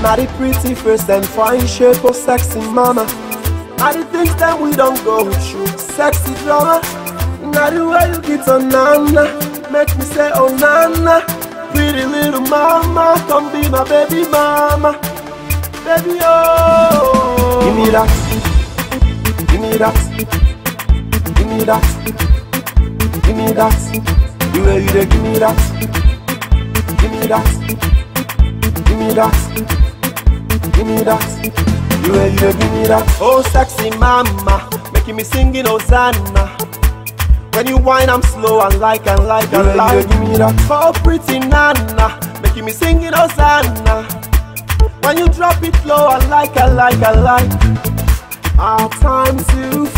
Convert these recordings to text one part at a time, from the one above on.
Not the pretty face and fine shape of sexy mama. Not the things that we don't go through, sexy drama. Not the way you get on nana, make me say oh nana. Pretty little mama, come be my baby mama, baby oh. Give me that, give me that, give me that, give me that. The way you dey give me that, give me that, give me that, give me that. The way you dey give me that. Oh sexy mama, making me singing Hosanna. When you whine, I'm slow and like and like and Yeah, like. yeah, give me that. Oh, pretty nana, making me singing Hosanna. When you drop it low, I like, I like, I like. Our time to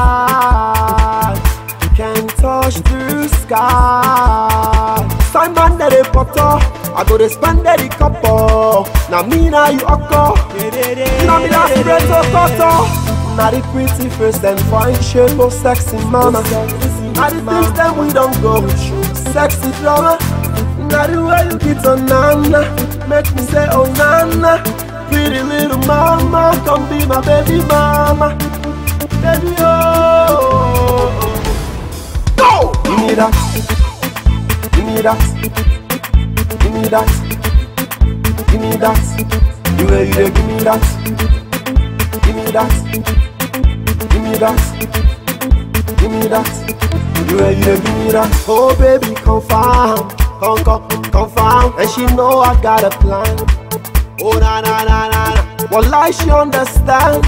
fly, can touch through sky. Simon that a potter, I go to spend the couple. Now me now you occur. You know me that's spread so cutter. Not the pretty face and fine shape of sexy mama. Not the things that we don't go through, sexy drama. Not the way you get on nana, make me say oh nana. Pretty little mama, come be my baby mama, baby oh. Go! Give me that, give me that, give me that, give me that. The way you dey give me that, give me that, give me that, give me that. The way you dey give me that. Oh baby, confirm, come come confirm, and she know I got a plan. Oh na na na na na, well I she understand.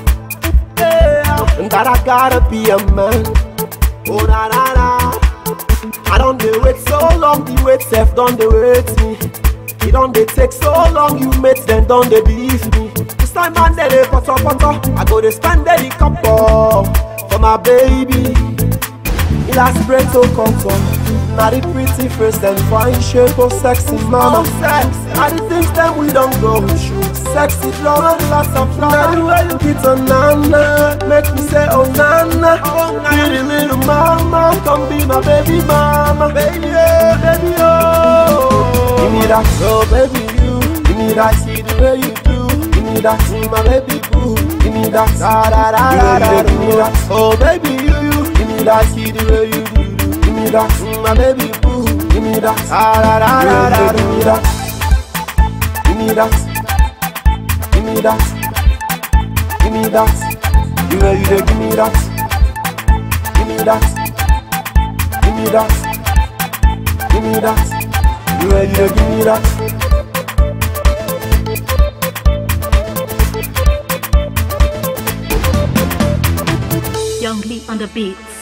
Yeah, and that I gotta be a man. Oh na na na. I don't dey wait so long, the wait self don't dey wait me. It don't dey take so long, you mates then don't dey believe me. This time man dey dey potter potter, I go dey spend the couple for my baby. Illustrate contour, not the pretty face and fine shape of sexy mama. sex, not the things that we don't go through. Sexy drama, lots of drama. Not the way you get on nana, make me say oh nana. Pretty little mama, come be my baby mama, baby oh, baby oh. Give me that, oh baby you. Give me that, see the way you do. Give me that, see my baby boo. Give me that, da da da da da. Give me that, oh baby you, you. Give me that, see the way you do. do. Give me that, see my baby boo. Give me that, da da da da da. Give me that, give me that, give me that, give me that. The way you dey give me that, give me that, give me that, give me that. The way you dey give me that. Young Lee on the beats.